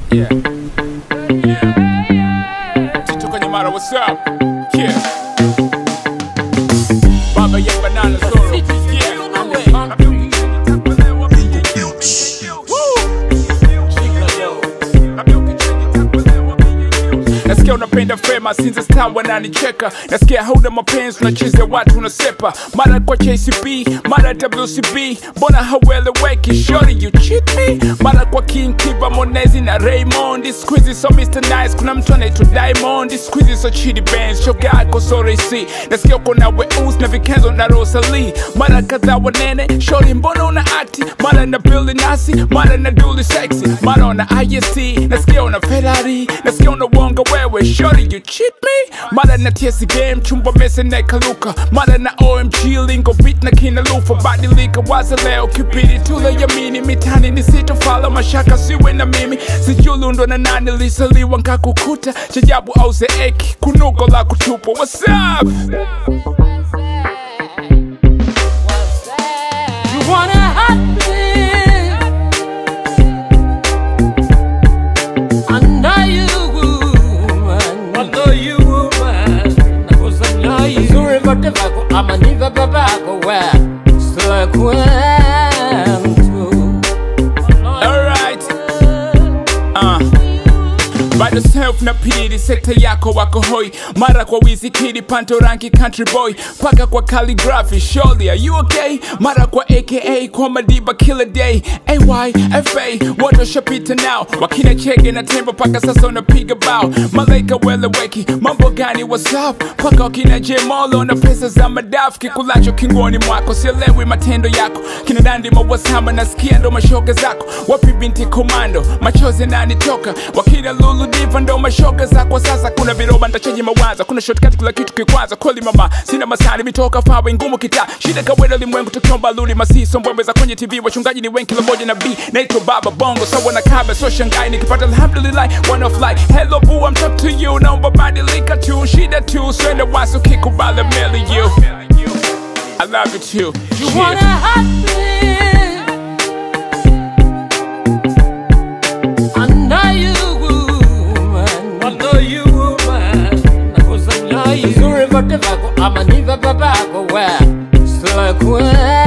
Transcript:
Yeah. Tito kwenye mara, what's up? Yeah. Baba ya banana solo. Yeah. Nasikia unapenda fema since star wananicheka nasikia hauna mapenzi unachezea watu unasepa mara kwa JCB mara WCB mbona haueleweki shori you cheat me mara kwa King Kiba Monezi na Raymond squeezy so Mr Nice kuna mtu anaitwa Diamond squeezy so Chidi Benz shoga yako so racy nasikia uko na Weus na Vikenzo na Rosalie mara kadhaa wanene shori mbona una akti mara na Billy Nasi mara na Dully sexy mara una IST nasikia una Ferrari nasikia una wonga wewe shori you cheat me mara na TS game chumba mese na kaluka mara na OMG lingo beat na kina lufa badilika waza leo kipindi tule yamini mitani nisitofala mashaka siwe na mimi sijulundo na nani lisaliwa nkakukuta chajabu au zeeki kunugo la kutupa what's up You wanna hurt me? I know you woman. I know you woman. Cause I know you. Zuri vote vako ama niva babako we. Sila kwentu. Alright. Uh. bado self na pili sekta yako wako hoi mara kwa wizikidi panto ranki country boy paka kwa calligraphy surely are you okay mara kwa aka kwa madiba killer day ay fa watu washapita nao wakina chege na tembo paka sasa unapiga bao malaika weleweki mambo gani whatsapp paka wakina jemolo na pesa za madafu kikulacho kingoni mwako sielewi matendo yako kina dandi mawasama nasikia ndo mashoga zako wapi binti komando machozi nanitoka wakina lulu diva ndo mashoga zako sasa kuna viroba ntachaji mawaza kuna shortcut kila kitu kikwaza kweli mama sina masani mitoka fawe ngumu kita shida kawena limwengu tukiomba luli masiso mbwembe za kwenye tv wachungaji ni wengi kila moja na b naitwa baba bongo sawa na kabe so shangai nikipata alhamdulillah one of like hello boo I'm talk to you naomba badilika tu shida tu swende waso kikubali meli you I love you too You Yeah. wanna hurt me? I know you woman. I know you woman. Cause I know you. Zuri vote vako ama niva babako we. Sila kwentu.